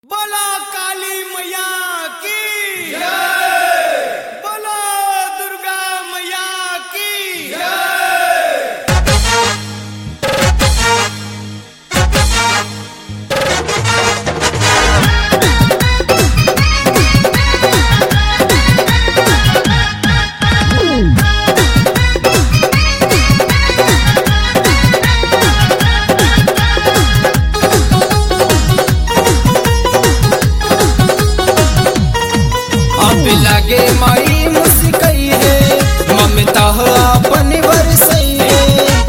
बोला काली मैया की बोला दुर्गा मैया की अब लगे माई मुस्कई है ममता हो अपन बरसई है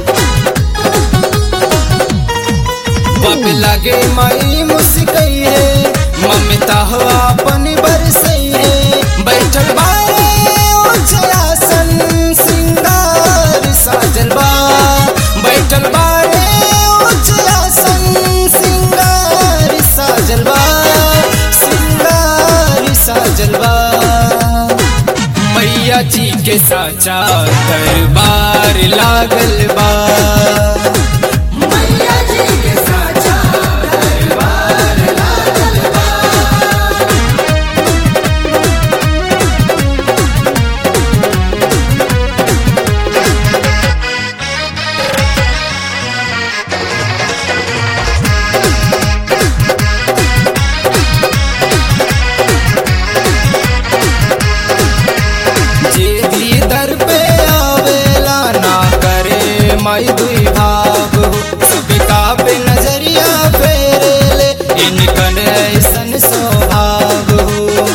अब लगे माई मुस्कई है ममता हो अपन बरसई है बैठल बाए उजलासन सिंगार साजल बा बैठल बाए उजलासन सिंगार साजल बा सिंगार साजल बा मैया जी के साचा दरबार लागल बा मैया जी के साचा दरबार लागल बा जे भी दर पे आवेला ना करे माई दुई भाव हो सबका पे नजरिया फेरे इनकन ऐसन स्वभाव हो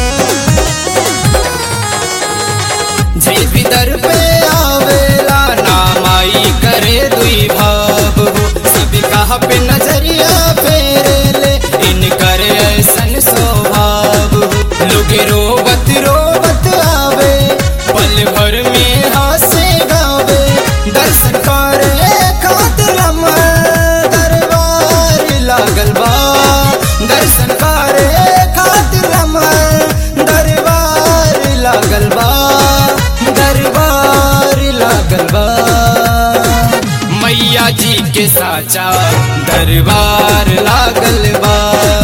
जे भी दर पे आवेला ना माई करे दुई भाव हो सबका पे नजरिया फेरे इनकर ऐसन स्वभाव हो लोग रोवत रोवत आवे पल भर में हासे गावे दर्शन करे खातिर हमर दरबार लागल बा दर्शन करे खातिर हमर दरबार लागल बा दरबार लागल बा मैया जी के साचा दरबार लागल बा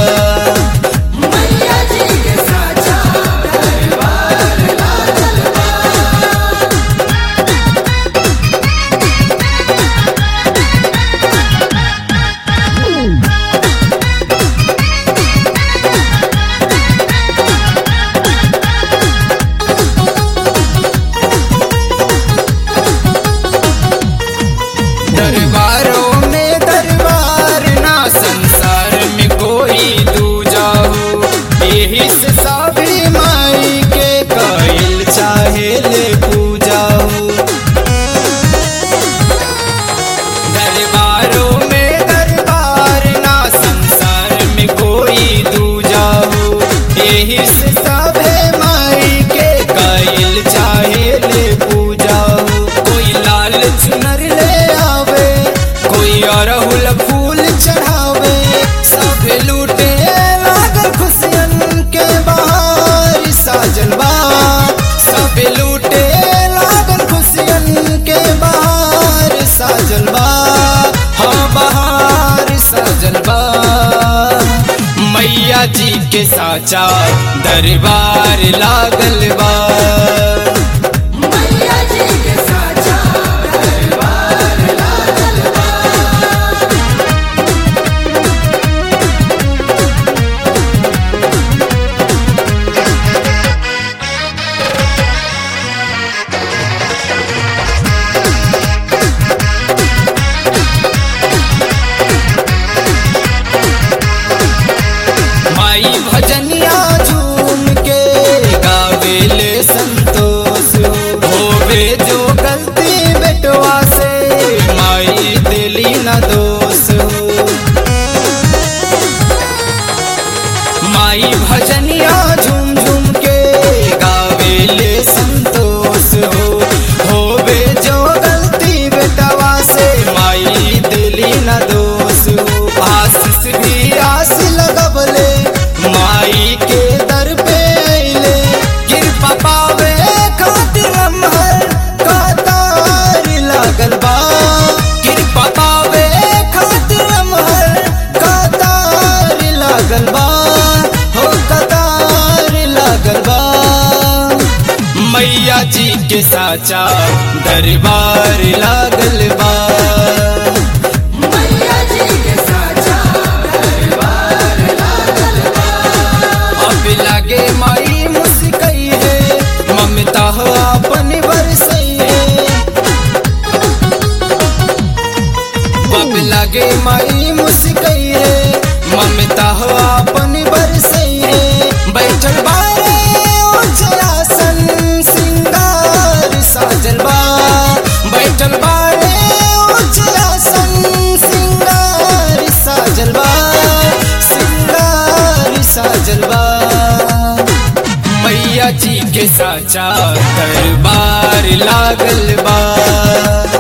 मैया जी के साचा दरबार लागल बा दरबारों में दरबार ना संसार में कोई दूजा हो यही से साबरी माई के कइल चाहे ले पूजा हो दरबारों में दरबार ना संसार में कोई दूजा हो यही से सबे माई के कइल चाहे ले पूजा हो कोई लाल चुनर ले आवे कोई अरहुल फूल चढ़ावे सब लूटे लागल खुशियन के बहार साजल बा सब लूटे लागल खुशियन के बहार साजल बा हाँ बहार साजल बा मैया जी के साचा दरबार लागल बा मैया जी के साचा दरबार लागल बा माई भजनिया झूम के गावेले संतोष होवे जो गलती बेटवा से माई दिली न दोष हो माई भजनिया झूम झूम के गावेले संतोष हो होवे जो गलती बेटवा से माई दिली न दोष हो आशीष भी आस लगबले माई के दर पे अइले कृपा पावे खातिर हमर कतार लागल बा कृपा पावे खातिर हमर कतार लागल बा के साचा दरबार लागल बा मैया जी के साचा दरबार लागल बा अब लागे माई मुस्कई है ममता हो अपन बरसई है अब लागे माई मुस्कई है ममता हो अपन बरसई है बैठल बारे उजलासन सिंगार साजल बा बैठल बारे उजलासन सिंगार साजल बा सिंगार साजल बा मैया जी के साचा दरबार लागल बा